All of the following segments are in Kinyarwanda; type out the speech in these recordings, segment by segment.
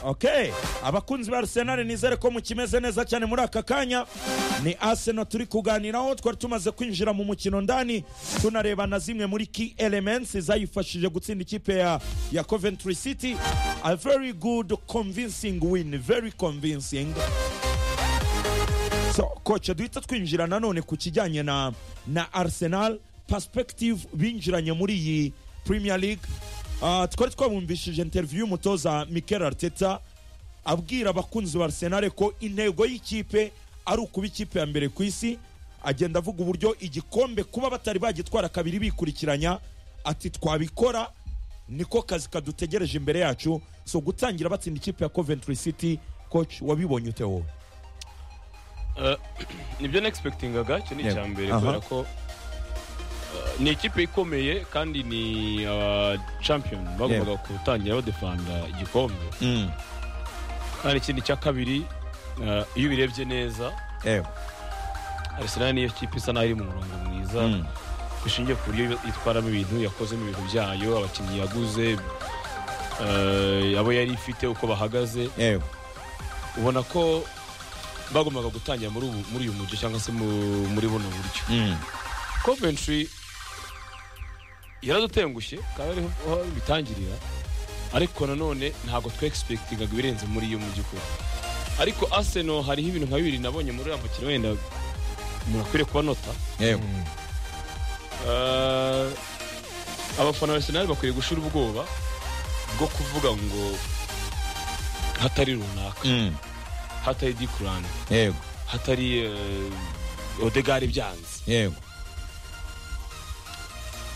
okay abakunzi ba Arsenal nizere ko mukimeze neza cyane muri aka kanya ni Arsenal turi kuganiraho twari tumaze kwinjira mu mukino ndani tunareba na zimwe muri key elements zayifashije gutsinda ikipe ya, ya Coventry City a very good convincing win very convincing so koce duhita twinjira nanone ku kijyanye na na Arsenal perspective binjiranye muri iyi Premier League Ah, twari twabumvishije interview y'umutoza Mikel Arteta abwira abakunzi ba Arsenal ko intego y'ikipe ari ukuba ikipe ya mbere ku isi agenda avuga uburyo igikombe kuba batari bagitwara kabiri bikurikiranya ati twabikora niko kazi kadutegereje imbere yacu so gutangira batsinda ikipe ya Coventry City coach wabibonye ute wowe Eh, nibyo nexpectingaga icyo ni Yego. icya mbere Aha. kubera ko eh, ni ikipe ikomeye kandi ni aba champion bagombaga gutangira badefanda igikombe kandi ikindi cya kabiri eh, iyo ubirebye neza ewe Arsenal niyo kipe isa naho iri mu murongo mwiza Mm. bishingiye ku buryo itwaramo ibintu yakozemo ibintu byayo abakinnyi yaguze eh, abo yari ifite uko bahagaze ewe ubona ko bagombaga gutangira muri ubu muri uyu mujyi cyangwa se mu- muri buno buryo Coventry yaradutengushye kandi ariho aho bitangirira ariko nanone ntabwo twexpectingaga ibirenze muri iyo mu by'ukuri ariko Arsenal hariho ibintu nka bibiri nabonye muri uriya mukino wenda umuntu akwiriye kuba nota ewe Eh, abafana ba Arsenal bakwiye gushira ubwoba bwo kuvuga ngo hatari runaka hatari Dick Lane, ewe hatari eh, Odegaard byanze ewe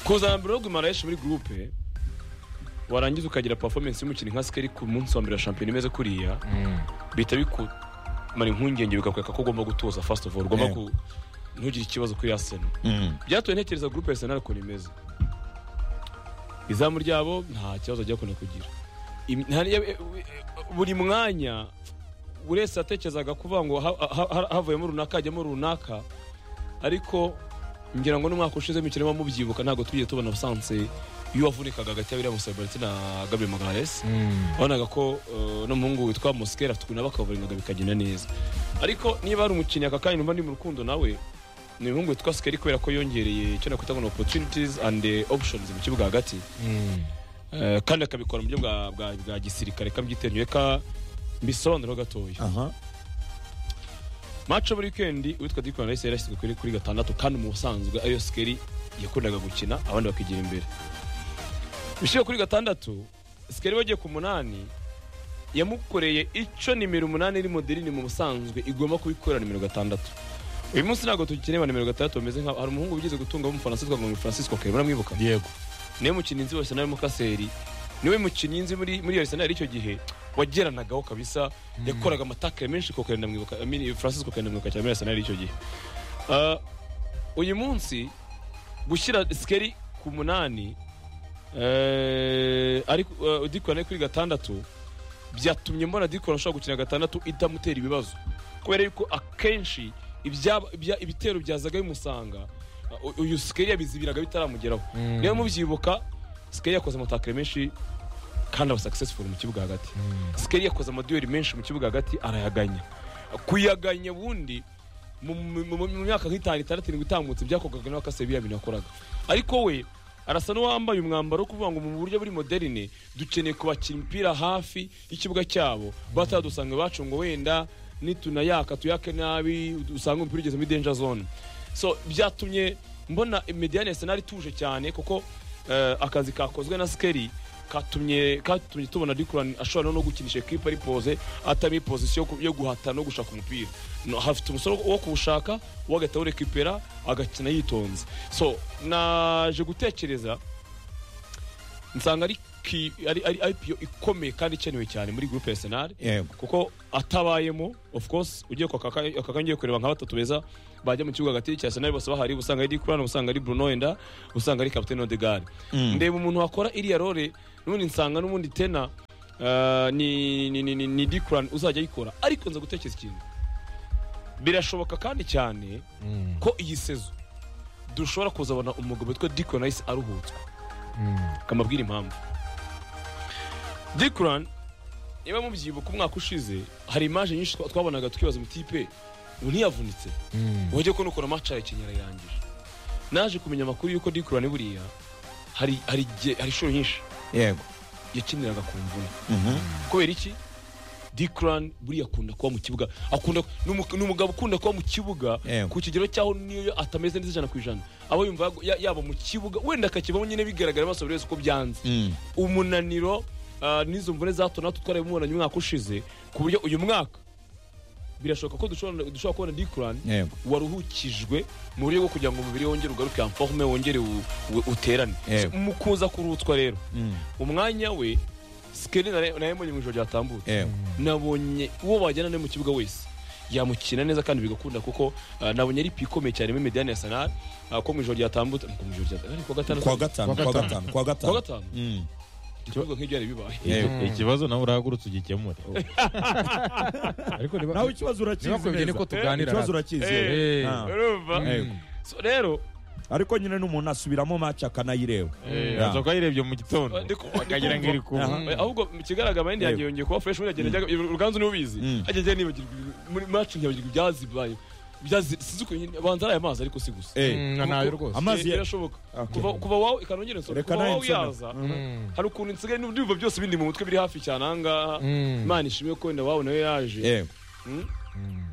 kuzana mbere yo guimarayeshi muri gurupe warangiza ukagira performance y'umukino nka sikeri ku munsi wa mbere wa shampiyona imeze kuriya bihita bikumara impungenge bikakwereka ko ugomba gutoza first of all ugomba Yeah. ku ntugire ikibazo kuri Arsenal byatuye ntekereza gurupe Arsenal ukuntu imeze izamu ryabo nta kibazo ajya kunda kugira Im- nta- ya- e- e- buri mwanya buri wese yatekerezaga kuvuga ngo ha- ha- ha- havuyemo runaka hajyamo runaka ariko ngira ngo n'umwaka ushize imikino mubyibuka ntabwo tugiye tubona abasanse iyo wavunikaga hagati ya William Sabaliti na Gabriel Magalhaes wabonaga ko eh, n'umuhungu witwa Mosquera afite ukuntu abakavaringaga bikagenda neza ariko niba hari umukinnyi aka kanya numva ndi mu rukundo nawe ni umuhungu witwa Skeri kubera ko yongereye icyo nakwita ngo ni opportunities and eh, options mu kibuga hagati Eh, kandi akabikora mu buryo bwa- bwa bwa gisirikare kabyiteruye ka mbisobanuraho gatoya aha match buri weekend uwitwa Dick Van Rice yarashyizwe kuri kuri gatandatu kandi mu busanzwe ariyo Skeri yakundaga gukina abandi bakigira imbere bishyire kuri gatandatu Skeri wagiye ku munani yamukoreye icyo nimero umunani iri modelini mu busanzwe igomba kubikorera nimero gatandatu uyu munsi ntabwo tugikeneye ba nimero gatandatu bameze nka hari umuhungu wigeze gutunga w'umufaransa twagomba ngo ni Francisco Kare muramwibuka yego niwe mukinnyi nzi wese nawe mukaseri niwe mukinnyi nzi muri muri Arsenal icyo gihe wageranagaho kabisa yakoraga amatake menshi kokore ndamwibuka I mean, Francis kokore ndamwibuka cyane muri Arsenal icyo gihe Ah, uyu munsi gushyira Skeri ku munani eh, ariko eh, Dick Van Eyck kuri gatandatu byatumye mbona Dick Van Eyck ashobora gukina gatandatu itamutera ibibazo kubera yuko akenshi ibyaba- ibya- ibitero byazaga bimusanga uh, uyu Skeri yabizibiraga bitaramugeraho niyo mubyibuka Skeri yakoze amatakare menshi kandi aba successful mu kibuga hagati Skeri yakoze amaduyeri menshi mu kibuga hagati arayaganya kuyaganya ubundi mu- mu mu- mu myaka nk'itanu itandatu irindwi itambutse byakorwaga n'abakase biriya bintu yakoraga ariko we arasa n'uwambaye umwambaro wo kuvuga ngo mu buryo buri moderne dukeneye kubakira imipira hafi y'ikibuga cyabo batadusanga iwacu ngo wenda nitunayaka tuyake nabi usanga umupira ugeze muri danger zone so byatumye mbona mediane senari ituje cyane kuko eh, akazi kakozwe na skeri katumye katumye tubona Dukuran ashobora no gukinisha equipe ari pose atari position yo ku- yo guhatana no gushaka umupira no hafite umusoro wo kuwushaka wo agahita awurekipera agakina yitonze so naje gutekereza nsanga ari ki- ari ari IPO ikomeye kandi ikenewe cyane muri groupe Arsenal yego kuko atabayemo of course ugiye kwa kaka aka kanya ugiye kureba nka batatu beza bajya mu kibuga hagati cya Arsenal bose bahari usanga ari Dikurano usanga ari Bruno Enda usanga ari Captain Odegaard ndeba umuntu wakora iriya role n'ubundi nsanga n'ubundi tena eh, ni ni ni, ni, ni Dikurano uzajya ayikora ariko nza gutekereza ikintu birashoboka kandi cyane ko iyi sezo dushobora kuzabona umugabo witwa Dikurano ahise aruhutswa kamabwira impamvu Dick Ryan niba mubyibuka umwaka ushize hari imaje nyinshi twa- twabonaga tukibaza umutipe ubu ntiyavunitse wajya ko nukora maca yakenyera yarangije naje kumenya amakuru y'uko dikura ni buriya hari hari igihe- hari inshuro nyinshi yego yakiniraga ku mvune kubera iki dikurani buriya akunda kuba mu kibuga akunda ni umu- ni umugabo ukunda kuba mu kibuga Yego. ku kigero cyaho niyo atameze neza ijana ku ijana aba yumva yagu- ya- yaba mu kibuga wenda akakibaho nyine bigaragara amaso buri wese uko byanze umunaniro ah, n'izo mvune za hato na hato twarabimubonanye umwaka ushize ku buryo uyu mwaka birashoboka ko dushobora dushobora kubona dikurani yego waruhukijwe mu buryo bwo kugira ngo umubiri we wongere ugaruke en forme wongere u- u- uterane Yego. mu kuza kurutswa rero Mm. umwanya we sikeli nayembonye mu ijoro ryatambutse yego nabonye uwo wajyana nawe mu kibuga wese yamukina neza kandi bigakunda kuko ah, nabonye ari ikomeye cyane muri mediyani ya sanari ko mu ijoro ryatambutse ko mu ijoro ryatambutse ariko gatanu kwa gatanu kwa gatanu kwa kwa gatanu gatanu Mm. ikibazo nk'ibyo yari bibaye Yego. Iki- ikibazo nawe urahagurutse ugikemure ariko niba nawe ikibazo urakizi ntibakubye niko neza tuganira ikibazo hano. urakizi Eh. Eh, Ah. urumva Yego. So, rero ariko nyine n'umuntu asubiramo match akanayireba eh, Yeah. azoka yirebye mu gitondo ndi ku- akagira ngo iri kuba Aha. Eh, ahubwo mu kigaragara mayindi yanjye yongeye kuba fresh muri agenda uruganzu niwe ubizi Mm. ajya ajya nibagirwa ibi- muri match nkabagirwa ibyazibaye Ibyazi- sinzi ukuntu nyine- banza ari aya mazi ariko si gusa Eh. ntayo rwose Amazi Eh, ya- birashoboka Okay. kuva kuva wawe ikanongera nsoro Reka kuva nawe wawe nsome. yaza Mm. hari ukuntu nsigaye n'ibyo byose bindi mu mutwe biri hafi cyane ahangaha Mm. imana ishimwe ko wenda wawe nawe yaje yego Mm. Mm.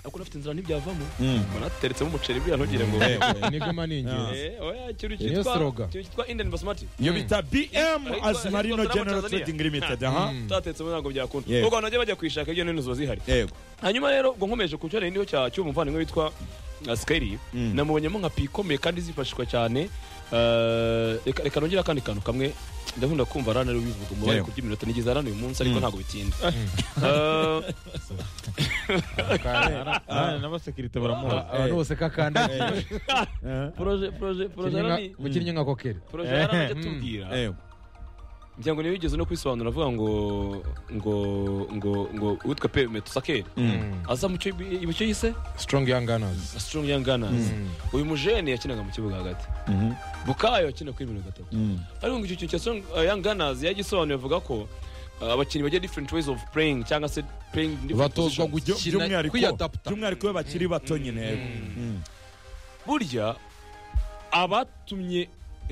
ariko unafite inzira ntibyavamo Mm. mbona hateretsemo umuceri buriya ntugire ngo enigma ni ingenzi Eh, oya, ikintu Niyo cyitwa- slogan. ikintu cyitwa indian basmati iyo bita bm Ariko- azimarino ariko general Tanzania. trading limited aha Mm. tutatetsemo ntabwo byakunda Yego. ubwo abantu bajya bajya kuyishaka ibyo nini ziba zihari yego hanyuma rero ubwo nkomeje ku cyo nari ndiho cya cy'uwo muvandimwe witwa uh, Skyri Mm. namubonyemo nka pi ikomeye kandi zifashishwa cyane uh, reka reka nongere akandi kantu kamwe ndakunda kumva rana rero bivuga mu bari Yego. kuby'iminota nigeze rana uyu munsi ariko Mm. ntabwo bitinda Uh, n'abasekirite baramuha Eh. abantu bose kakandagiye poroje poroje poroje Rani- bukinnye nka kokeri poroje rana ajya Mm. atubwira yego ngira ngo niyo yigeze no kwisobanura avuga ngo ngo ngo ngo uwitwa pe metusakeri Mm. aza mu cyo mu cyo yise strong young gunners strong young gunners Mm. uyu mujene yakinaga mu kibuga hagati Mhm. bukayo akina kuri mirongo itatu Mm. ariko ngo icyo kintu cya song uh, young gunners yagisobanuye avuga ko uh, abakinnyi bagira different ways of playing cyangwa se playing in different batozwa positions. Byo- gukina by'umwihariko- kwiyadapta by'umwihariko iyo bakiri bato nyine yego Mm. burya abatumye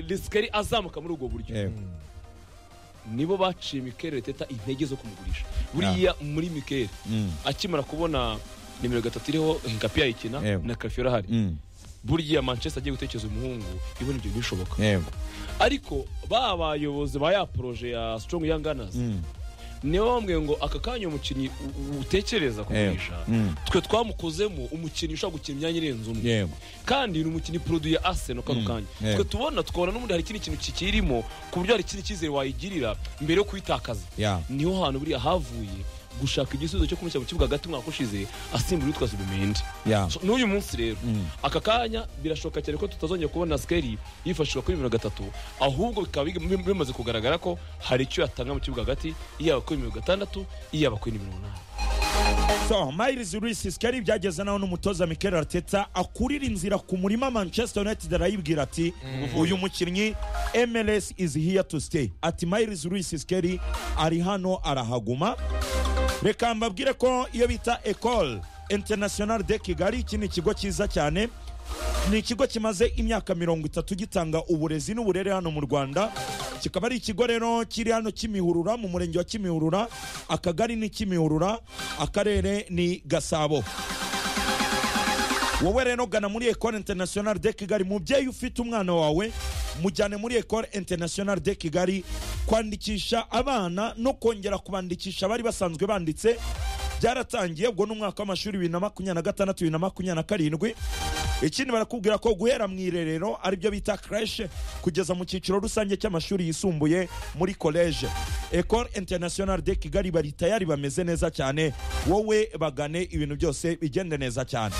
risikari azamuka muri ubwo buryo yego nibo baciye mikel teta intege zo kumugurisha buriya muri mikel Mm. akimara kubona nimero gatatu iriho hinkapi yayikina Yego. na kafiyo ahari Mm. buriya manchester agiye gutekereza umuhungu ibona ibyo bishoboka yego ariko ba bayobozi ba ya poroje ya strong young gunners Mm. nibo bambwiye ngo aka kanya umukinnyi u- u- yego utekereza kugurisha Mm. twe twamukozemo umukinnyi ushobora gukina imyanya irenze umwe yego kandi ni umukinnyi poroduye aseno kano kanya yego. twe tubona tukabona n'ubundi hari ikindi kintu kikirimo ku buryo hari ikindi cyizere wayigirira mbere yo kuyitakaza ya niho hantu buriya havuye gushaka igisubizo cyo kumushyira mu kibuga hagati umwaka ushize asimbura uwitwa zubimende ya So, n'uyu munsi rero Mm. aka kanya birashoboka cyane ko tutazongera kubona sikeri yifashishwa kuri mirongo itatu ahubwo bikaba big- bim- bimaze kugaragara ko hari icyo yatanga mu kibuga hagati yaba kuri mirongo itandatu yaba kuri mirongo inani so myles rusis kari byageze naho n'umutoza mikel arteta akurira inzira ku murima manchester united arayibwira ati uyu mukinnyi mls is here to stay ati myles rusis kari ari hano arahaguma reka mbabwire ko iyo bita ecole international de kigali iki ni ikigo cyiza cyane ni ikigo kimaze imyaka mirongo itatu gitanga uburezi n'uburere hano mu rwanda kikaba ari ikigo rero kiri hano kimihurura mu murenge wa kimihurura akagari ni kimihurura akarere ni gasabo wowe rero gana muri ecole international de kigali mubyeyi ufite umwana wawe mujyane muri ecole international de kigali kwandikisha abana no kongera kubandikisha abari basanzwe banditse byaratangiye ubwo ni umwaka w'amashuri bibiri na makumyabiri na gatandatu bibiri na makumyabiri na karindwi ikindi barakubwira ko guhera mu irerero aribyo bita creche kugeza mu cyiciro rusange cy'amashuri yisumbuye muri college ecole international de kigali bari tayari bameze neza cyane wowe bagane ibintu byose bigende neza cyane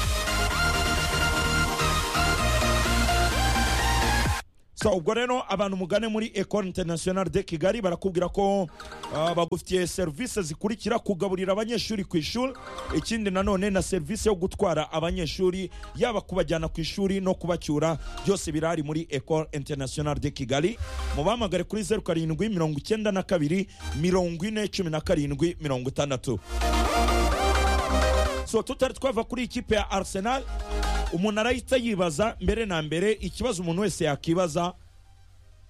so ubwo rero abantu mugane muri ecole international de kigali barakubwira ko ah, bagufitiye serivisi zikurikira kugaburira abanyeshuri ku ishuri ikindi nanone na serivisi yo gutwara abanyeshuri yaba kubajyana ku ishuri no kubacyura byose birahari muri ecole international de kigali mubahamagare kuri zeru karindwi mirongo icyenda na kabiri mirongo ine cumi na karindwi mirongo itandatu so tutari twava kuri ikipe ya arsenal umuntu arahita yibaza mbere na mbere ikibazo umuntu wese yakibaza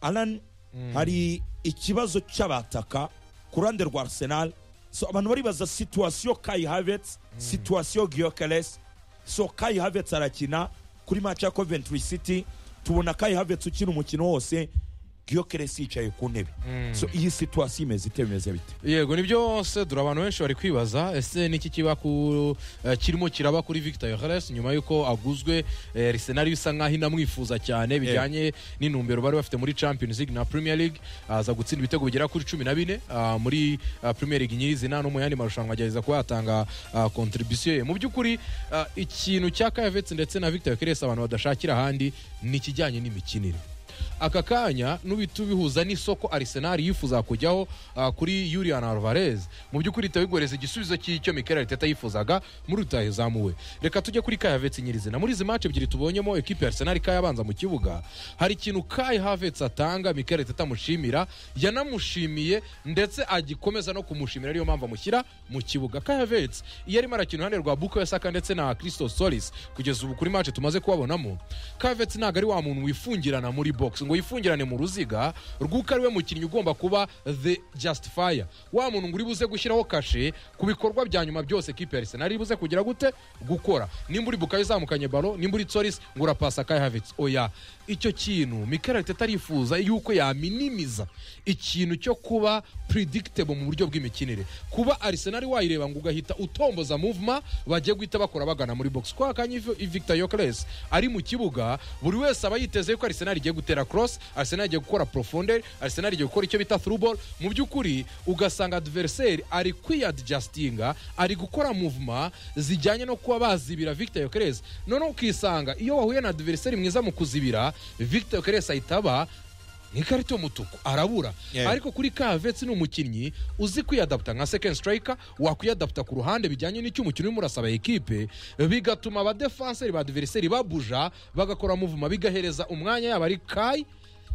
alan hari ikibazo cy'abataka ku ruhande rwa arsenal so abantu baribaza situwasiyo kai havets situwasiyo giyokeres so kai havets arakina kuri match ya coventry city tubona kai havets ukina umukino wose giyokeres yicaye ku ntebe so iyi situwasiyo imeze ite bimeze bite yego nibyo se dore abantu benshi bari kwibaza ese niki kiba ku eh, kirimo kiraba kuri victor yohares nyuma y'uko aguzwe eh, arsenal bisa nk'aho inamwifuza cyane bijyanye n'intumbero bari bafite muri champions league na premier league aza gutsinda ibitego bigera kuri cumi na bine ah, muri ah, premier league nyirizina no mu yandi marushanwa agerageza kuba yatanga ah, contribution ye mu by'ukuri ah, ikintu cya kayavetse ndetse na victor yohares abantu badashakira ahandi ni ikijyanye n'imikinire aka kanya n'ubita ubihuza n'isoko arisenali yifuza kujyaho ah, kuri yurian alvarez mu by'ukuri itabigoreza igisubizo cy'icyo mikera riteta yifuzaga muri utaha izamuwe reka tujye kuri kai havetse nyirizina muri izi mace ebyiri tubonyemo ekipi ya arisenali kai abanza mu kibuga hari ikintu kai havetse atanga mikera riteta amushimira yanamushimiye ndetse agikomeza no kumushimira ariyo mpamvu amushyira mu kibuga kai havetse iyo arimo arakina uruhande rwa buko yasaka ndetse na christos solis kugeza ubu kuri mace tumaze kubabonamo kai havetse ntabwo ari wa muntu wifungirana muri box ngo yifungirane mu ruziga rw'uko ari we mukinnyi ugomba kuba the justifier wa muntu ngo uri buze gushyiraho kashe ku bikorwa bya nyuma byose kipe ya arsenal iri buze kugira gute gukora nimba uri bukayo uzamukanye balo nimba uri tsoris ngo urapasa kai havits oya icyo kintu mikel arteta arifuza yuko yaminimiza ikintu cyo kuba predictable mu buryo bw'imikinire kuba arsenal wayireba ngo ugahita utomboza movement bagiye guhita bakora bagana muri box kwa kanya Ivi- victor yokles ari mu kibuga buri wese aba yiteze yuko arsenal igiye gutera cross arsenal igiye gukora profondeur arsenal igiye gukora icyo bita through ball mu by'ukuri ugasanga adversaire ari kwiadjustinga ari gukora movement zijyanye no kuba bazibira victor yokres noneho ukisanga iyo wahuye na adversaire mwiza mu kuzibira victor yokres ahita aba nk'ikarita y'umutuku arabura Yeah. ariko kuri kavetse ni umukinnyi uzi kwiyadaputa nka second striker wakwiyadaputa ku ruhande bijyanye n'icyo umukino urimo urasaba ekipe bigatuma abadefenseri ba adverseri babuja bagakora muvuma bigahereza umwanya yaba ari kai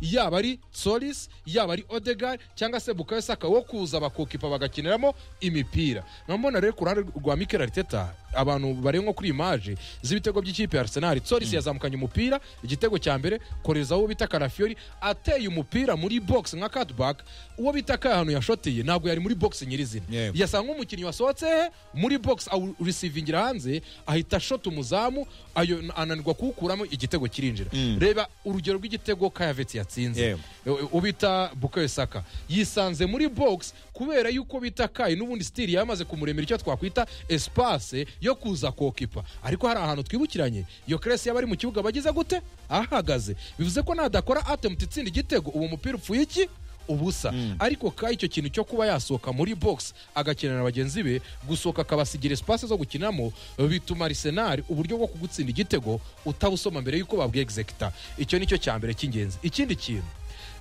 yaba ari solis yaba ari odegar cyangwa se bukayo saka wo kuza abakokipa bagakiniramo imipira nkambona rero ku ruhande rwa mikel ariteta abantu bari nko kuri imaje z'ibitego by'ikipe ya arsenal solis yazamukanye umupira igitego cya mbere korezaho uwo bita karafiori ateye umupira muri box nka cutback uwo bita ka ahantu yashoteye ntabwo yari muri box nyirizina Yego. yasa nk'umukinnyi wasohotse he muri box awurisivingira hanze ahita ashota umuzamu ayo ananirwa kuwukuramo igitego kirinjira reba urugero rw'igitego kayavetse yatsinze Yego. u- ubita bukayo saka yisanze muri box kubera yuko bita kayi n'ubundi stili yamaze kumuremera icyo twakwita espace yo kuza kokipa ariko hari ahantu twibukiranye iyo keresi yaba ari mu kibuga bagize gute ahagaze bivuze ko nadakora attempt itsinda igitego uwo mupira upfuye iki ubusa ariko ka icyo kintu cyo kuba yasohoka muri box agakinana na bagenzi be gusohoka akabasigira espace zo gukinamo bituma Arsenal uburyo bwo kugutsinda igitego utabusoma mbere yuko babwexecta icyo nicyo cya mbere cy'ingenzi ikindi kintu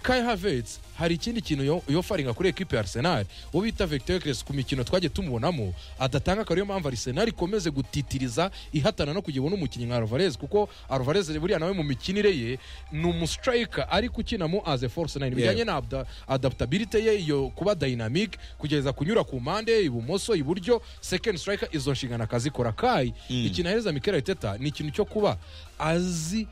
Kai Havertz hari ikindi kintu yo- yofaringa kuri ekipe ya Arsenal uwo bita Victor Gres ku mikino twagiye tumubonamo adatanga akaba ariyo mpamvu Arsenal ikomeze gutitiriza ihatana no kugira ubone umukinnyi nka Alvarez kuko Alvarez buriya nawe mu mikinire ye ni umustriker ariko ukinamo as a force nine bijyanye na abda- adaptability ye iyo kuba dynamic kugeza kunyura ku mpande ibumoso iburyo second striker izo nshingano akazikora Kai ikintu ahereza Mikel Arteta ni ikintu cyo kuba azi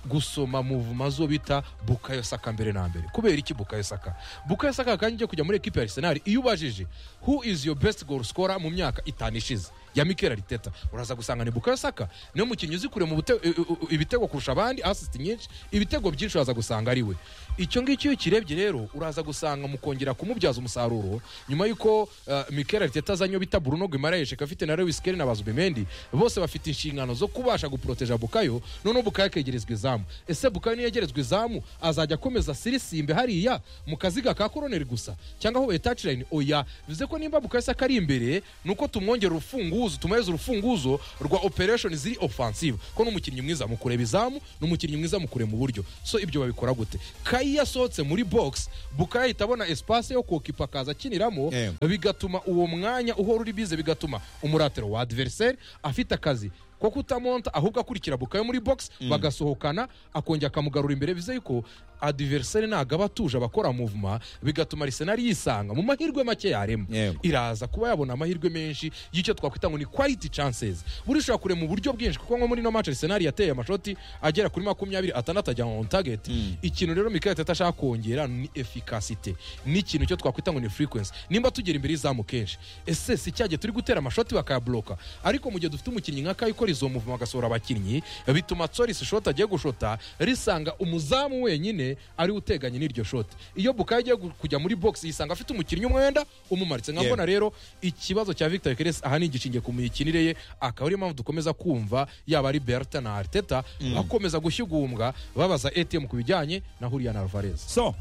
gusoma muvuma zo bita bukayo saka mbere na mbere kubera iki bukayo saka bukayo saka kandi ujya kujya muri ekipe ya arsenal iyo ubajije who is your best goal scorer mu myaka itanu ishize ya mikel ariteta uraza gusanga ni bukayo saka niyo mukinnyi uzi kurema ubute- u- u- u- ibitego kurusha abandi assist nyinshi ibitego byinshi uraza gusanga ari we icyo ngicyo iyo ukirebye rero uraza gusanga mukongera kumubyaza umusaruro nyuma y'uko uh, mikel ariteta azanye uwo bita bruno guimaraes afite na lewis kelly na bazubimendi bose bafite inshingano zo kubasha guproteja bukayo noneho bukayo akegerezwa izamu ese bukayo niyo yegerezwa izamu azajya akomeza sirisimbe hariya mu kaziga ka koroneri gusa cyangwa aho etacilayini oya bivuze ko nimba bukayo se akari imbere ni uko tumwongera urufunguzo urufunguzo tumuhereze urufunguzo rwa opereshoni ziri ofansive ko n'umukinnyi mwiza mu kureba izamu n'umukinnyi mwiza mu kureba uburyo so ibyo babikora gute kayi yasohotse muri box buka yahita abona esipase yo kokipa akaza akiniramo Eh. bigatuma uwo mwanya uhora uri bize bigatuma umuratiro wa adversary afite akazi ko kutamonta ahubwo akurikira bukayo muri box bagasohokana akongera akamugarura imbere bize yuko adversary ntabwo aba atuje abakora muvuma bigatuma arisenari yisanga mu mahirwe make yarema Yego. iraza kuba yabona amahirwe menshi y'icyo twakwita ngo ni quality chances buriya ushobora kureba mu buryo bwinshi kuko nko muri no match Arsenal yateye amashoti agera kuri makumyabiri atandatu ajya on target ikintu rero Mikel Arteta ashaka kongera ni efficacité n'ikintu cyo twakwita ngo ni frequency nimba tugera imbere y'izamu kenshi ese si cyagiye turi gutera amashoti bakayabloka ariko mu gihe dufite umukinnyi nka Kai ikora izo muvuma agasohora abakinnyi bituma Tsoris shot agiye gushota risanga umuzamu wenyine ari we uteganye n'iryo shot iyo Bukayo agiye gu- kujya muri box yisanga afite umukinnyi umwenda umumaritse nka Yeah. mbona rero ikibazo cya Victor Keres aha ni igishingiye ku mikinire ye akaba ariyo mpamvu dukomeza kumva yaba ari Berta na Arteta bakomeza gushigumbwa babaza ATM ku bijyanye na Julian Alvarez so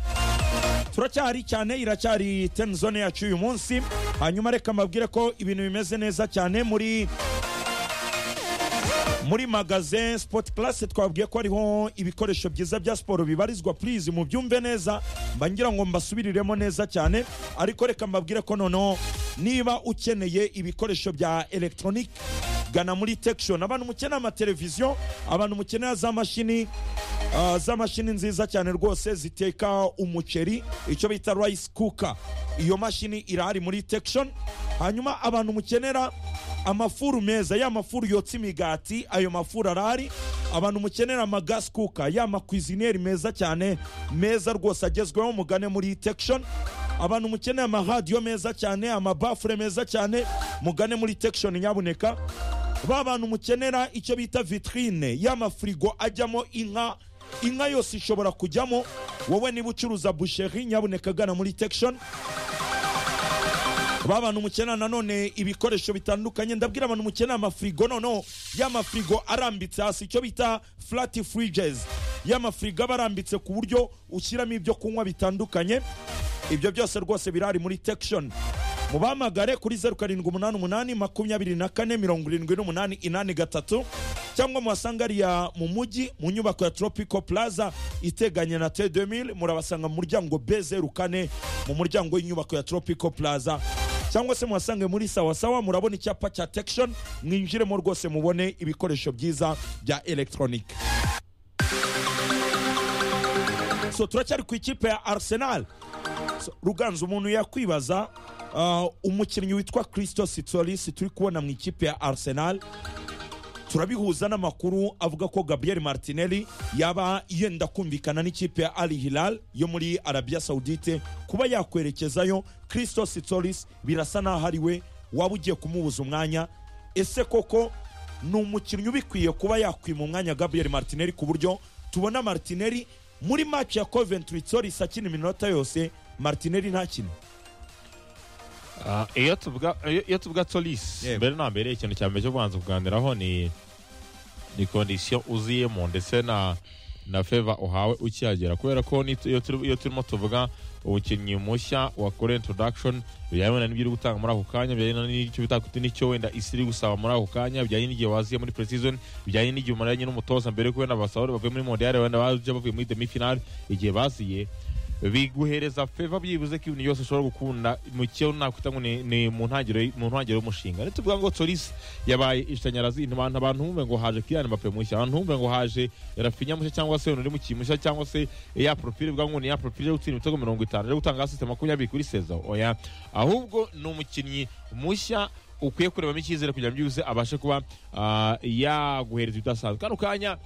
turacyahari cyane iracyari ten zone yacu uyu munsi hanyuma reka mbabwire ko ibintu bimeze neza cyane muri muri magazin sport class twabwiye ko hariho ibikoresho byiza bya siporo bibarizwa please mubyumve neza mba ngira ngo mbasubiriremo neza cyane ariko reka mbabwire ko noneho niba ukeneye ibikoresho bya electronic gana muri tekishoni abantu mukeneye amateleviziyo abantu mukeneye za mashini ah, za mashini nziza cyane rwose ziteka umuceri icyo bita rice cooker iyo mashini irahari muri tekishoni hanyuma abantu mukenera amafuru meza ya mafuru yotsa imigati ayo mafuru arahari abantu mukenera amagasi kuka ya makwizineri meza cyane meza rwose agezweho mugane muri tekishoni abantu mukeneye amaradiyo meza cyane amabafure meza cyane mugane muri tekishoni nyabuneka ba bantu mukenera icyo bita vitrine y'amafirigo ajyamo inka inka yose ishobora kujyamo wowe niba ucuruza busheri nyabuneka gana muri tekishoni babantu mukenera nanone ibikoresho bitandukanye ndabwira abantu mukenera amafirigo noneho y'amafirigo arambitse hasi icyo bita flat fridges y'amafirigo aba arambitse ku buryo ushyiramo ibyo kunywa bitandukanye ibyo byose rwose birari muri tekishoni mubahamagare kuri zeru karindwi umunani umunani makumyabiri na kane mirongo irindwi n'umunani inani gatatu cyangwa muhasanga ariya mu mujyi mu nyubako ya tropico plaza iteganye na t2000 murabasanga mu muryango b zeru kane mu muryango w'inyubako ya tropico plaza cyangwa se muhasange muri sawasawa murabona icyapa cya tekishoni mwinjiremo rwose mubone ibikoresho byiza bya elegitoronike so turacyari ku ikipe ya arsenal So, ruganza umuntu yakwibaza ah, umukinnyi witwa christo sitsoris turi kubona mu ikipe ya arsenal turabihuza n'amakuru avuga ko gabriel martinelli yaba yenda kumvikana n'ikipe ya ali hilal yo muri arabia saudite kuba yakwerekezayo christo sitsoris birasa n'aho ari we waba ugiye kumubuza umwanya ese koko ni umukinnyi ubikwiye kuba yakwima umwanya gabriel martinelli ku buryo tubona martinelli muri match ya coventry tsoris akina iminota yose martinelli ntakine Ah, iyo tuvuga iyo- iyo tuvuga Solis Yego. mbere na mbere ikintu cya mbere cyo kubanza kuganiraho ni ni kondisiyo uziyemo ndetse na na feva uhawe ukihagera kubera ko ni- iyo turi- iyo turimo tuvuga umukinnyi mushya wakora introduction bijyanye n'ibyo uri gutanga muri ako kanya bijyanye n'icyo bitakuti n'icyo wenda isi iri gusaba muri ako kanya bijyanye n'igihe waziye muri preseason bijyanye n'igihe umaranye n'umutoza mbere yuko wenda basohora bavuye muri mondial wenda baje bavuye muri demi final igihe baziye biguhereza feva byibuze ko ibintu byose ushobora gukunda mu cyo nakwita ngo ni- ni mu ntangiriro mu ntangiriro y'umushinga ntituvuga ngo torisi yabaye ishanyarazi abantu abantu bumve ngo haje Kylian Mbappe mushya abantu bumve ngo haje Rafinha mushya cyangwa se undi mukinnyi mushya cyangwa se ya profile bwa ngo ni ya profile yo gutsinda ibitego mirongo itanu yo gutanga asisite makumyabiri kuri Cesar oya ahubwo ni umukinnyi mushya ukwiye kurebamo icyizere kugira ngo byibuze abashe kuba ah, yaguhereza ibidasanzwe kano kanya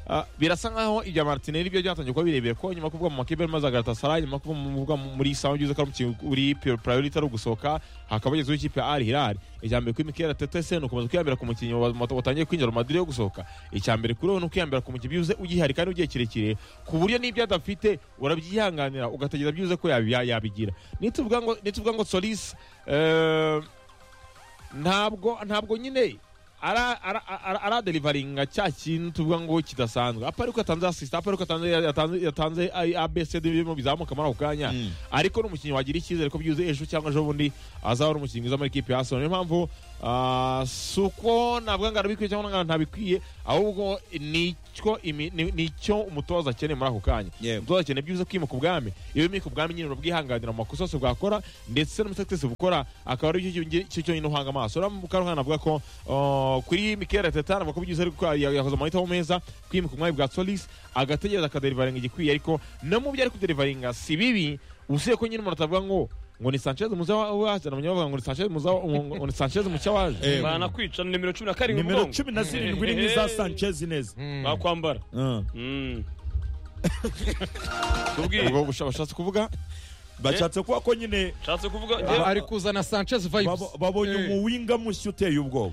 Ah, birasa nkaho ibya martinelli byo byatangiye kuba birebire ko nyuma yo kuvuga mu makipe maze agaratasarayi nyuma yo kuvuga mu- kuvuga mu- muri isaha byiza ko ari umukinnyi uri pri- priority ari ugusohoka hakaba hagezeho ikipe ya ari hirari icya mbere kuri mikera tete se ni ukomeza kwiyambira ku mukinnyi wa- wa- watangiye kwinjira mu madire yo gusohoka icya mbere kuri we ni ukwiyambira ku mukinnyi byibuze ugihari kandi ugiye kirekire ku buryo n'ibyo adafite urabyihanganira ugategereza byibuze ko yabi- ya- yabigira nituvuga ngo nituvuga ngo solis eh, ntabwo ntabwo nyine ara- ara- ara- aradelivaringa cya kintu tuvuga ngo kidasanzwe apa ariko yatanze asisita apa ariko yatanze- yatanze- yatanze A- abc birimo bizamuka muri ako kanya ariko ni umukinnyi wagira icyizere ko byuzuye ejo cyangwa ejo bundi azahora umukinnyi mwiza muri ikipe ya arsenal niyo mpamvu ah, Ah, si uko ntabwo angana bikwiye cyangwa angana ntabikwiye ahubwo nicyo imi- ni- nicyo umutoza akeneye muri ako kanya Yego. umutoza akeneye byibuze kwimika ubwami iyo wimika ubwami nyine urabwihanganira mu makosa yose bwakora ndetse n'umusetesi bukora akaba ari cyo cyo- cyo cyonyine uhanga amaso uramukana avuga ko ah, kuri mikere teta navuga ko byiza ariko yakoze amahitamo meza kwimika ubwami bwa solis agategereza akaderivaringa igikwiye ariko no mu byo ari kuderivaringa si bibi usiye ko nyine umuntu atavuga ngo ngo ni sanchez muza waje na bavuga ngo ni sanchez muza ngo ni sanchez mucya waje Eh, banakwica ni nimero cumi na karindwi nimero ubwongo cumi na zirindwi ni nk'iza sanchez neza bakwambara Ah. Mm. Tubwire. ubwo busha- bashatse kuvuga bashatse kuba ko nyine nshatse kuvuga Ah, njyewe- ari kuzana sanchez vibes babo- babonye Eh. umuwinga mushya uteye ubwoba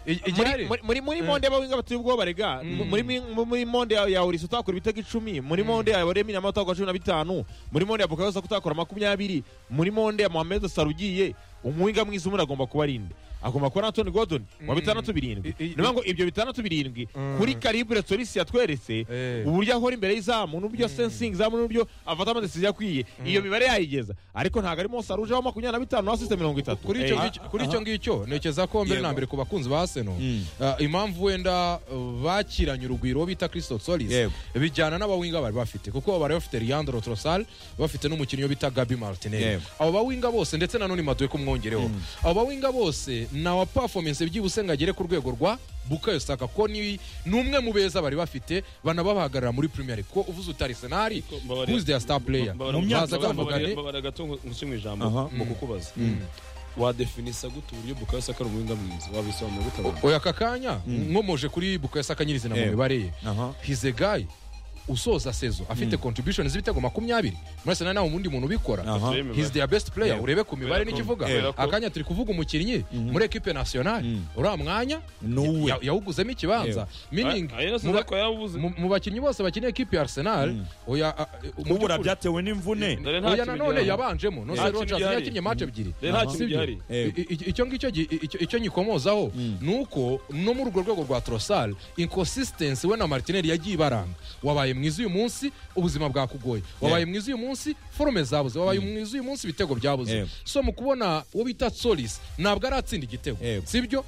I- muri igihari muri- muri muri monde bawinga bateye ubwoba rega muri muri- muri monde ya ya Olisa utakora ibitego icumi muri monde ya Remy na utakora cumi na bitanu muri monde ya Bukayo Saka utakora makumyabiri muri monde ya Mohamed Salah ugiye umuwinga mwiza umuntu agomba kuba arinde agomba kuba na Anthony Gordon wa bitandatu birindwi I- i- niyo ngo ibyo bitandatu birindwi kuri Calibre Solis yatweretse Eh. uburyo ahora imbere y'izamu n'uburyo asensing izamu n'uburyo afata amadesiziyo akwiye iyo mibare yayigeza ariko ntabwo arimo Salah ujeho makumyabiri na bitanu asiste mirongo itatu kuri icyo ngicyo- kuri icyo ngicyo ntekereza ko mbere na Yego. mbere ku bakunzi ba seno Mm. impamvu wenda uh, bakiranye urugwiro uwo bita christophe solis Yego. bijyana n'abawinga bari bafite kuko bari bafite leandro trosal bafite n'umukinnyi wo bita gabi martinel Yego. abo bawinga bose ndetse na none maduwe kumwongereho abo bawinga bose nawa performance byibuse ngo agere ku rwego rwa bukayo saka ko ni ni umwe mu beza bari bafite banababahagarara muri premier League. ko uvuze utari senari Mbabarira. who's their star player Mbabarira. Mu myaka- baza bavugane Mbabarira- mbabarira gato ngo- ngusume ijambo Aha. mu kukubaza wadefinisa gute uburyo bukayo saka ari umuhinga mwiza wabisobanura gute abantu? oya aka kanya nkomoje kuri bukayo saka nyirizina mu Eh. mibare ye Aha. hize gayi usoza sezo afite contribution z'ibitego makumyabiri murasa na nawe ubundi muntu ubikora Aha. Yemeye. hizi their best player Yeah. urebe ku mibare Kubera ko- n'icyo ivuga kubera ko- akanya turi kuvuga umukinnyi muri equipe nationale uriya mwanya Ni uwe. ya- yawuguzemo ikibanza meaning Ah, ah, yose mu ba- nzako yabuze. mu- mu bakinnyi bose bakeneye equipe ya arsenal oya a- mu ubura by'ukuri- byatewe n'imvune Dore nta oya kintu nanone gihari. yabanjemo no Nta se kintu rogers gihari. yakinnye match ebyiri Dore nta kintu Sibyo? gihari. Yego. I- i- icyo ngicyo gi- icyo- icyo nyikomozaho ni uko no muri urwo rwego rwa torosal inconsistency we na martineri yagiye ibaranga wabaye mwiza uyu munsi ubuzima bwakugoye wabaye mwiza uyu munsi forume zabuze wabaye mwiza uyu munsi ibitego byabuze Yego. so mu kubona uwo bita solis ntabwo aratsinda igitego Yego. sibyo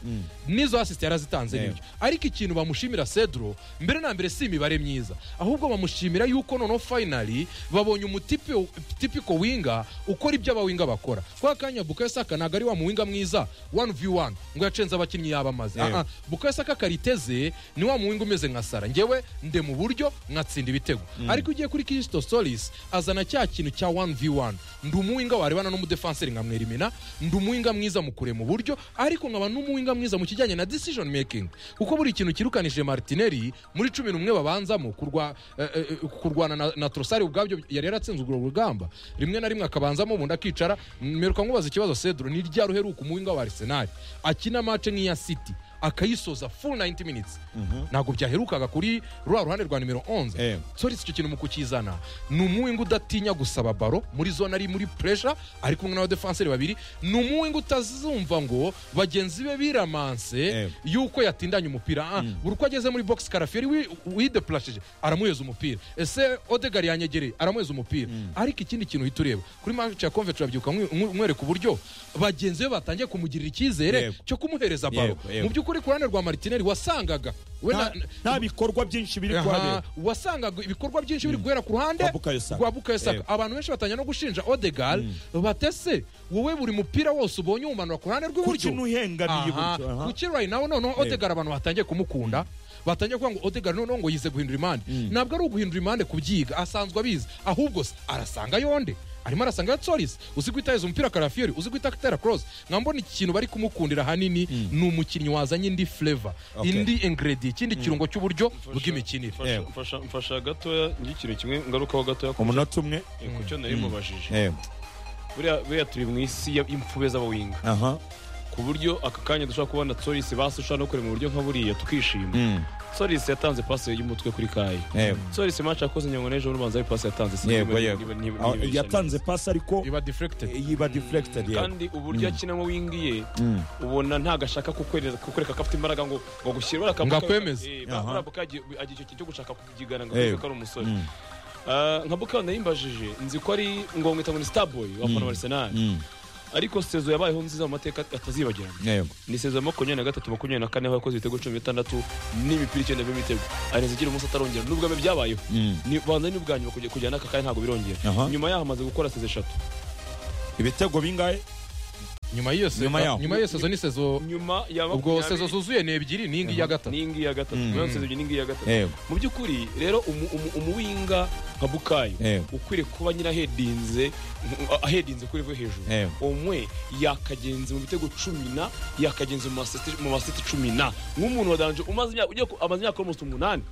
n'izo asisite yarazitanze Yego. nibyo ariko ikintu bamushimira cedro mbere na mbere si imibare myiza ahubwo bamushimira yuko noneho finally babonye umutipiko winga ukora ibyo abawinga bakora kwa kanya bukayosaka ntabwo ari wa muwinga mwiza one v one ngo yacenze abakinnyi yaba amaze Yego. Ah, ah, bukayosaka kariteze ni wa muwinga umeze nka sara ngewe nde mu buryo nkatsinda ibitego ariko ugiye kuri kirisito solis azana cya kintu cya one v one ndi umuwinga warebana n'umudefanseri nka mwerimina ndi umuwinga mwiza mu kurema uburyo ariko nkaba n'umuwinga mwiza mu kijyanye na decision making kuko buri kintu kirukanije martineri muri cumi n'umwe babanzamo kurwa- eh, eh, kurwana na, na trosari ubwabyo yari yaratsinze urwo rugamba rimwe na rimwe akabanzamo ubundi akicara mmeruka nkubaza ikibazo cedro ni ryari uheruka umuwinga wa arsenal akina mace nk'iya city akayisoza full 90 minutes ntabwo byaherukaga kuri ruriya ruhande rwa nimero 11 Eh. solis icyo kintu mu kukizana ni umuwinga udatinya gusaba baro muri zone ari muri pressure ari kumwe n'abadefanseri babiri ni umuwinga utazumva ngo bagenzi be biramanse Eh. yuko yatindanye umupira Ah, buri uko ageze muri box karaferi wi- wideplashije aramuheza umupira ese odegar yanyegereye aramuheza umupira ariko ikindi kintu uhita ureba kuri match ya convert urabyuka nkwe- nkwe- nkwereka uburyo bagenzi be batangiye kumugirira icyizere Yego. cyo kumuhereza baro Yego, yego. mu by'ukuri ku ruhande rwa martineri wasangaga we nta na- nta bikorwa byinshi biri Aha, kuhabera wasangaga ibikorwa byinshi biri guhera ku ruhande Rwa Bukayo Saka. rwa Bukayo Saka. Eh. abantu benshi batangira no gushinja odegar batese wowe buri mupira wose ubonye uwumanura ku ruhande rw'iburyo kuki n'uhengamiye Aha, gutyo aha. kuki right now noneho odegar abantu batangiye kumukunda batangiye kuvuga ngo odegar noneho ngo yize guhindura imande ntabwo ari uguhindura imande kubyiga asanzwe abizi ahubwo se arasanga yonde arimo arasanga yatsoris uzi guhita yeza umupira karafiyeri uzi guhita atera cross nkambona ikintu bari kumukundira ahanini ni umukinnyi wazanye indi flavor Okay. indi ingredient ikindi kirungo cy'uburyo Mfasha- bw'imikinire mfasha- Yego. mfasha- mfasha gatoya n'ikintu kimwe ngarukaho gatoya ku umunota umwe ku cyo nari mubajije Eh, buriya buriya turi mu isi ya- y'imfube z'abawinga aha ku buryo aka kanya dushobora kubona tsorisi basi ushobora no kureba mu buryo nka buriya tukishima Mm, tsorisi yatanze pasi y'umutwe kuri kayi eh. tsorisi match yakoze nyungwe n'ejo bundi banza pasi yatanze yego niba- yego niba- niba- Ah, niba- yatanze pasi ariko iba deflected yiba deflected yego kandi uburyo akinamo wingiye Mm. ubona ntago ashaka kukwereka kukwereka ko afite imbaraga ngo ngo gushyira buriya Ngo kabuka akwemeze. Eh, Aha. buriya kabuka agiye agiye icyo kintu cyo gushaka kukigana ngo Eh. akwereke ko ari umusore Mm, Ah, nka buka nayimbajije nzi ko ari ngo mwita ngo ni star boy wa fana arsenal mm. ariko sezo yabayeho nziza mu mateka atazibagirana yego ni sezo ya makumyabiri na gatatu makumyabiri na kane aho yakoze ibitego cumi na bitandatu n'imipira icyenda by'imitego arenze igira umunsi atarongera nubwo abe byabayeho Mm. ni banza ni ubwa nyuma kujya kujyana n'aka kanya ntabwo birongera Aha. nyuma yaho amaze gukora sezo eshatu ibitego bingahe nyuma y'iyo sezo Nyuma yaho. nyuma y'iyo sezo ni sezo nyuma ya ubwo sezo makumyabiri zuzuye ni ebyiri ni iyi ngiyi ya gatatu n'ingi ya gatatu Mm. nyuma ya sezo ebyiri n'ingi ya gatatu yego mu by'ukuri rero umu- umu- umuwinga nka bukayo yego ukwiriye kuba nyine ahedinze ahedinze kuri rwo hejuru Ewe. umwe yakagenze mu bitego cumi na yakagenze mu maseti- mu maseti cumi na nk'umuntu wadanje umaze imyaka ugiye ku- amaze imyaka almost umunani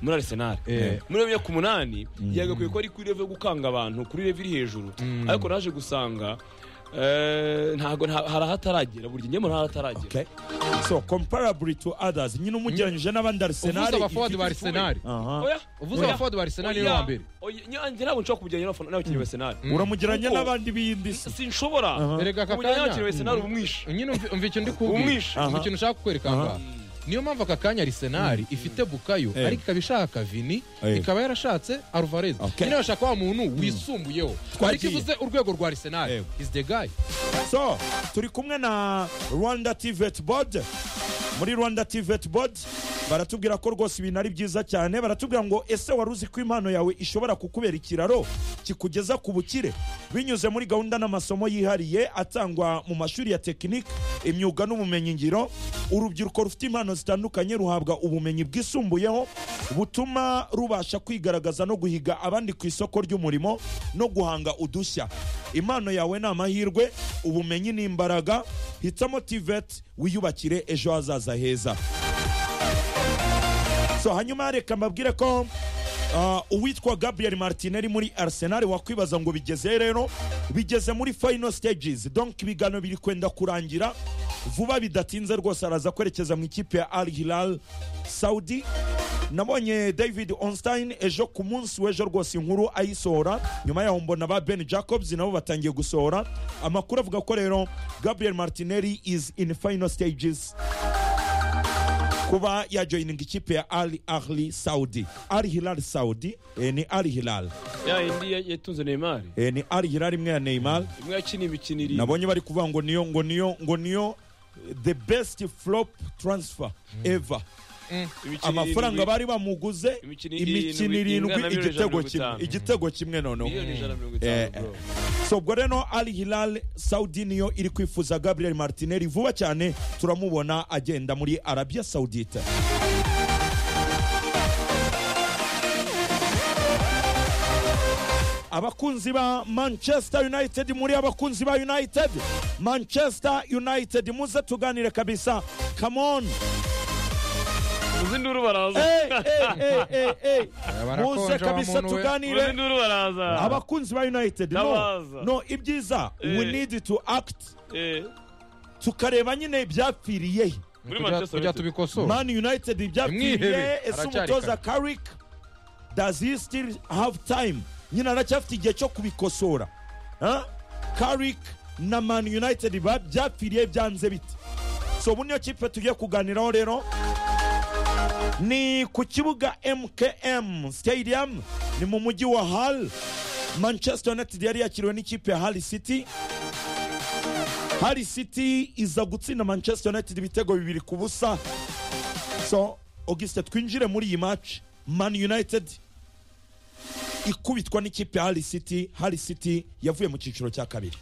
muri arsenal Eh. muri imyaka umunani yagakwiye ko ari kuri level yo gukanga abantu kuri level iri hejuru Mm. ariko naje gusanga eh, ntabwo nta- hari ahataragera buri gihe nyamara hari ahataragera okay so comparably to others nyine umugeranyije n'abandi arsenal uvuze abafuwadi ba ifite- arsenal Aha. oya uvuze oya, abafuwadi ba arsenal ni oya, wa mbere oya, nyanjye ntabwo nshobora kubigeranya n'abafana- n'abakinnyi ba arsenal uramugeranya Kuko- n'abandi b'iyindi si sinshobora Aha. erega aka kuburyo kanya n'abakinnyi ba arsenal umwishe nyine umva- umva ikintu ndi kubwira umwishe Aha. umva ikintu ushaka kukwereka aha ngaha. niyo mpamvu aka kanya arisenali ifite bukayo Eh. ariko ikaba ishaka vini Eh. ikaba yarashatse alvarez Okay. nyine bashaka wa muntu wisumbuyeho ariko Twagiye. ivuze urwego rwa arisenali Eh. is the guy so turi kumwe na rwanda tivet board muri rwanda tivet board baratubwira ko rwose ibintu ari byiza cyane baratubwira ngo ese wari uzi ko impano yawe ishobora kukubera ikiraro kikugeza ku bukire binyuze muri gahunda n'amasomo yihariye atangwa mu mashuri ya tekinike imyuga n'ubumenyingiro urubyiruko rufite impano zitandukanye ruhabwa ubumenyi bwisumbuyeho butuma rubasha kwigaragaza no guhiga abandi ku isoko ry'umurimo no guhanga udushya impano yawe ni amahirwe ubumenyi ni imbaraga hitamo tiveti wiyubakire ejo hazaza heza so hanyuma reka mbabwire ko ah, uwitwa gabriel martinelli muri arsenal wakwibaza ngo bigeze rero bigeze muri final stages donc ibiganiro biri kwenda kurangira vuba bidatinze rwose araza kwerekeza mu ikipe ya al hilal saudi nabonye david onstein ejo ku munsi w'ejo rwose inkuru ayisohora nyuma yaho mbona ba ben jacobs nabo batangiye gusohora amakuru avuga ko rero gabriel martinelli is in final stages kuba yajoyininga ikipe ya ali ahli saudi ali hilal saudi eh, ni ali hilal ya indi ya- yatunze neymar Eh, ni ali hilal imwe ya neymar imwe yakina imikino iri nabonye bari kuvuga ngo niyo ngo niyo ngo niyo eh, the best flop transfer ever imikino amafaranga irindwi, bari bamuguze Imikino irindwi imikino irindwi ingana na miliyoni igitego ijana na mirongo kimwe itanu. igitego kimwe noneho miliyoni ijana na mirongo Eh, itanu bro. so ubwo rero ali hilal saudi niyo iri kwifuza gabriel martinelli vuba cyane turamubona agenda muri arabia saudite abakunzi ba manchester united muri abakunzi ba united manchester united muze tuganire kabisa come on uzi nduru baraza hey, hey, hey, hey, hey. barakonja muze kabisa umuntu we. uzi tuganire nduru baraza abakunzi ba united no, Ndabaza. no ibyiza Eh. we need to act Eh, tukareba nyine ibyapfiriye he. muri Kujya- Manchester kujya United. tubikosora man united Mwihebe. ibyapfiriye ese Aracyari umutoza kare. karik does he still have time nyine aracyafite igihe cyo kubikosora karik na man united ba- byapfiriye byanze bite so ubu niyo kipe tugiye kuganiraho rero ni ku kibuga mkm stadium ni mu mujyi wa hal manchester united yari yakiriwe n'ikipe ya hal city hal city iza gutsinda manchester united ibitego bibiri ku busa so augustin twinjire muri iyi match man united ikubitwa n'ikipe ya hal city hal city yavuye mu cyiciro cya kabiri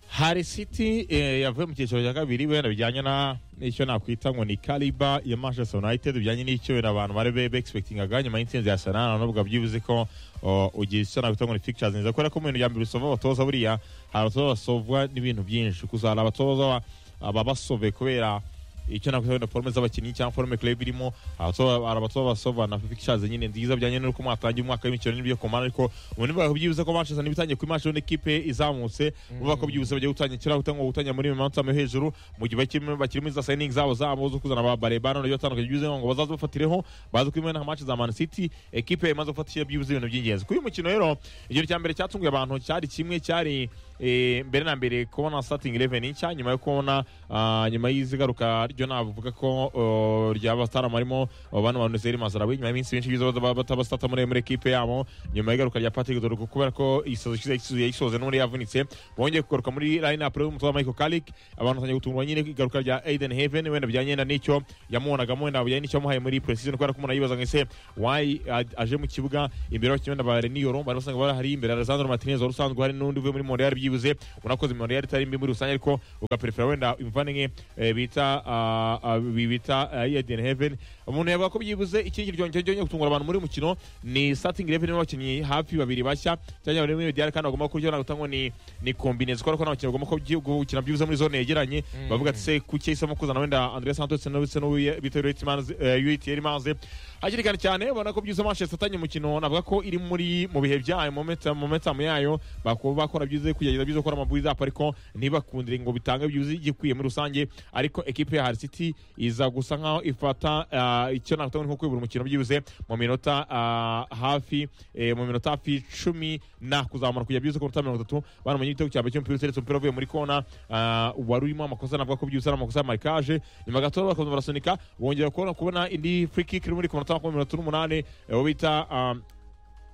hari city eh, yavuye mu cyiciro cya kabiri wenda bijyanye na n'icyo nakwita ngo ni kariba ya manchester united bijyanye n'icyo wenda abantu bari be begisipekitingaga nyuma y'intsinzi ya sanana n'ubwo byibuze ko o, ugira icyo nakwita ngo ni pictures nziza kubera ko mu bintu bya mbere usova abatoza buriya hari abatoza basovwa n'ibintu byinshi gusa hari abatoza baba basove kubera icyo nakwita wenda forume z'abakinnyi cyangwa forume club irimo abatoza- hari abatoza basova na pictures nyine nziza bijyanye n'uko mwatangiye umwaka w'imikino n'ibyo kumara ariko ubu nibwo byibuze ko manchester ntibitangiye ku imashini n'ikipe izamutse vuba ko byibuze bagiye gutangira kiriya gutanga gutanga muri manota yo hejuru mu gihe bakirimo bakirimo za signing zabo zabo zo kuzana ba barebana n'ibyo batandukanye byibuze ngo bazaze bafatireho baze kwimena match za Man City ekipe imaze gufatisha byibuze ibintu by'ingenzi kuri uyu mukino rero igihe cya mbere cyatunguye abantu cyari kimwe cyari eh, mbere na mbere kubona starting eleven nshya nyuma yo kubona ah, nyuma y'izigaruka ryo navuga ko oh, ryaba starama arimo oh, bano bantu Zeri Mazarawi nyuma y'iminsi myinshi bizo baba batabastata muri muri equipe yabo nyuma y'igaruka rya Patrick Dorgo kubera ko isozo cyiza yayisoze n'uri yavunitse bongeye kugaruka muri line up y'umutoza Michael Carrick abantu batangiye gutungurwa nyine ku igaruka rya Aiden Heaven wenda bijyanye na n'icyo yamubonaga wenda bijyanye n'icyo yamuhaye muri precision kubera ko umuntu yibaza ngo ese why a- aje mu kibuga imbere y'abakinnyi wenda ba Renier bari basanga bari hari imbere Alessandro Martinez wari usanzwe hari n'undi uvuye muri Montreal byibuze unakoze Montreal itari mbi muri rusange ariko ugaperefera wenda imvane nke eh, bita ah, ah, bi- bita ah, Aiden Heaven umuntu yavuga ko byibuze ikindi ryongeye ryongeye gutungura abantu muri uyu mukino ni starting eleven y'abakinnyi hafi babiri bashya cyangwa bari muri Medial kandi bagomba kurya gutangwa ni ni combinez kubera ko n'abakinnyi bagomba kubyi- gukina byibuze muri zone yegeranye bavuga ati se kuki yahisemo kuzana wenda Andrea Santos ndetse n'ubu- ndetse n'ubu UTR Manze hakiri kare cyane ubona ko byiza Manchester atanye umukino navuga ko iri muri mu bihe byayo momentum momentum yayo bakuba bakora byiza kugerageza byiza gukora amabuyiza ariko ntibakundire ngo bitange byiza igikwiye muri rusange ariko ekipe ya Hull City iza gusa nkaho ifata ah, icyo nakuta nko kwibura umukino byibuze mu minota ah, hafi eh, mu minota hafi cumi na kuzamura kujya byiza ku minota mirongo itatu banamenye igitego cyabo cy'umupira uteretse umupira uvuye muri kona ah, wari urimo amakosa navuga ko byibuze ari amakosa ya marikage nyuma gato bakaza barasunika bongera kubona kubona indi free kick iri muri ku minota makumyabiri n'itatu n'umunani eh, uwo bita ah,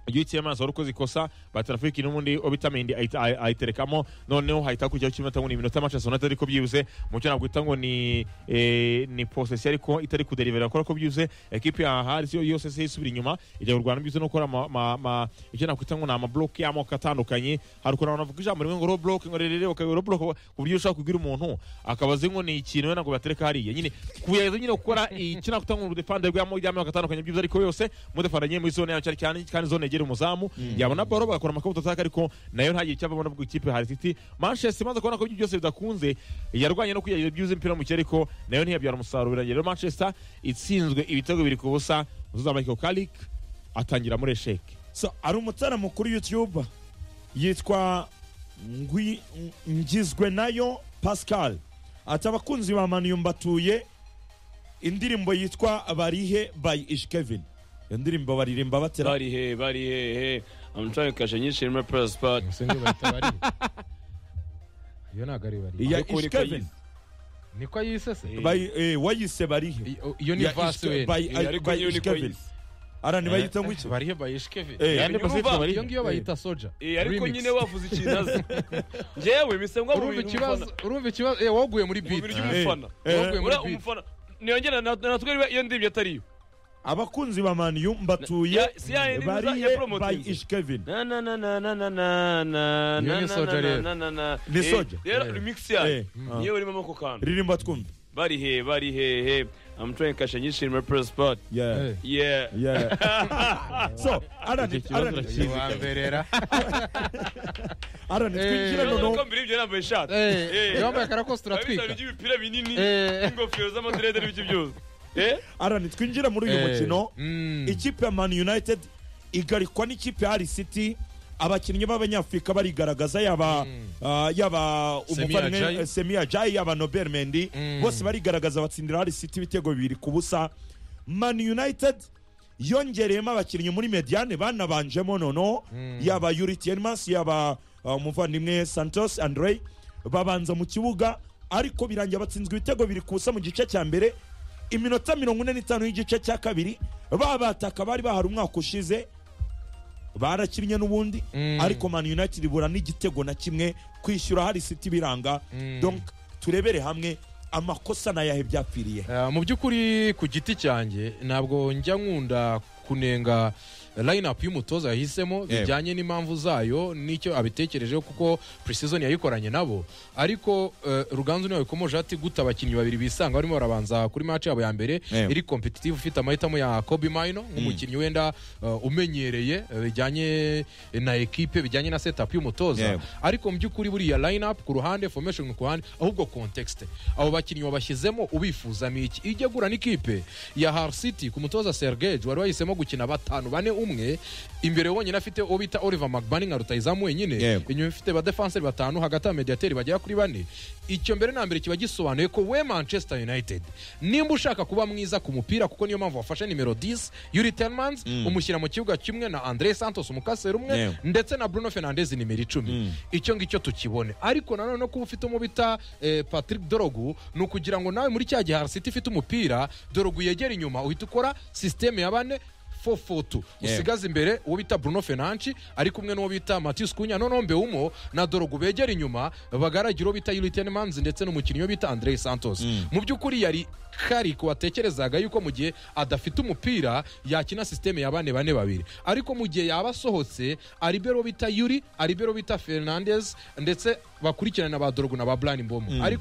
UTM wari ukoze ikosa batarafiki n'ubundi obitamindi ayiterekamo noneho hahita kujyaho kimwe ngo ni iminota Manchester United ariko byibuze mu cyo nakwita ngo ni eh, ni posesi ariko itari kuderivera kubera ko byibuze ekipe ya Hali yo yose se isubira inyuma ijya kurwana byibuze no gukora ama- ama- ama- icyo nakwita ngo ni amabloke y'amoko atandukanye hari ukuntu abantu bavuga ijambo rimwe ngo row block ngo rero ukaba row block ku buryo ushobora kubwira umuntu akaba azi ngo ni ikintu wenda ngo batereka hariya nyine kugerageza nyine gukora icyo nakwita ngo ni udefande rw'amoko y'amoko atandukanye byibuze ariko yose mudefande nyine muri zone yacu cyane cyane kandi zone yegera umuzamu yabona baro bagakora amakobuto ataka ariko nayo ntagire icyo abona ku ikipe hari City Manchester imaze kubona ko ibyo byose bidakunze yarwanye no kugerageza byibuze impira mu kirere ariko nayo ntiyabyara umusaruro birangira rero Manchester itsinzwe ibitego biri ku busa umutoza Michael Carrick atangira muri esheke so ari umutaramo kuri youtube yitwa Ngwi- ngizwe nayo pascal ati abakunzi ba manu mbatuye indirimbo yitwa barihe by ishkevin iyo ndirimbo baririmba batera barihe barihehe amutwaye kashe nyinshi muri purasi pati Gusa niyo bahita barira. iyo ntabwo ari bariya iya ariko ni ishkevin Kayizi. niko yisese By- eh, wayise barihe Iyo- iyo ni Ya vasi Ishke- we by- Eh, ariko by niyo ni Ishkevin. Kayizi. ara ntibayita ngo iki bariya bayishikevi Eh, Yandi nyuma Pacific uva- bari- iyo ngiyo bayita soja Eh, ariko Remix. nyine wavuze ikintu azi njyewe bisengwa mu urumva bintu ikibazo umufana- urumva ikibazo eh, waguye muri mu beat bintu Eh, by'umufana Eh, waguye muri uriya beat umufana niyongera natwe iyo ndibyo atariyo abakunzi ba manu mbatuye Ya- si ya yindi za- ya barihe by promoting. ishkevin na na na na na na na na Iyo na ni na soja na rero. na na na Ni Eh, soja. rero remix yayo Eh, ah. niyo urimo amoko kantu ririmba twumve bari he bari he he I'm trying kashe nyinshi muri press spot yeah eh, yeah Yeah. so ara Iki kibazo twinjira urakizi. iwamberera Eh. noneho ko mbere y'ibyo yambaye ishati Eh, yambaye karakositira abitari atwika by'imipira binini Eh. n'ingofero z'amadrede n'ibyo byose eh Alan, twinjira muri uyu mukino ikipe ya man united igarikwa n'ikipe ya Hull city abakinnyi b'abanyafurika barigaragaza yaba ah, yaba Semi umuvandimwe, Ajayi. eh, semi ajayi yaba nobel mendi Mm. bose barigaragaza batsindira Hull city ibitego bibiri ku busa man united yongereyemo abakinnyi muri mediane banabanjemo noneho yaba yuri tienmas yaba ah, umuvandimwe santos andrey babanza mu kibuga ariko birangira batsinzwe ibitego biri ku busa mu gice cya mbere iminota mirongo ine n'itanu y'igice cya kabiri babataka bari bahari umwaka ushize barakinnye n'ubundi Mm. ariko man united ibura n'igitego na kimwe kwishyura hari siti biranga Mm. donc turebere hamwe amakosa nayahe byapfiriye Eh, mu by'ukuri ku giti cyanjye ntabwo njya nkunda kunenga line up y'umutoza yahisemo Yewe. bijyanye n'impamvu zayo n'icyo abitekerejeho kuko precision yayikoranye nabo ariko eh, ruganzu niwe wabikomoje ati guta abakinnyi babiri bisanga barimo barabanza kuri match yabo ya mbere Yewe. iri competitive ufite amahitamo ya Kobe Maino nk'umukinnyi wenda eh, umenyereye eh, bijyanye na ekipe bijyanye na setup y'umutoza Yewe. ariko mu by'ukuri buriya line up ku ruhande formation ku ruhande ahubwo context abo bakinnyi wabashyizemo ubifuzamo iki ijya gurana ikipe ya Hull City ku mutoza Sergej wari wahisemo barimo gukina batanu bane umwe imbere wonyine afite uwo bita oliver mcbani nka rutayizamu wenyine Yego. inyuma ifite badefenseri batanu hagati ya mediyateri bagera kuri bane icyo mbere na mbere kiba gisobanuye ko we manchester united nimba ushaka kuba mwiza ku mupira kuko niyo mpamvu wafashe nimero 10 yuri telmans umushyira mu kibuga kimwe na andre santos umukaseri umwe Yego. ndetse na bruno fernandez nimero icumi icyo ngicyo tukibone ariko nanone kuba ufite uwo bita eh, patrick dorogu ni ukugira ngo nawe muri cya gihe harisiti ifite umupira dorogu yegera inyuma uhita ukora sisiteme ya bane 4-4-2 Yeah. usigaze imbere uwo bita bruno fenanci ari kumwe n'uwo bita matius kunya nonombe umo na dorogu begera inyuma bagaragira uwo bita yuriten manzi ndetse n'umukinnyi wo bita andrei santos mu by'ukuri yari kariko watekerezaga yuko mu gihe adafite umupira yakina sisiteme ya bane bane babiri ariko mu gihe yaba asohotse aribero bita yuri aribero bita fernandez ndetse bakurikirana na ba dorogu na ba brian mbomo ariko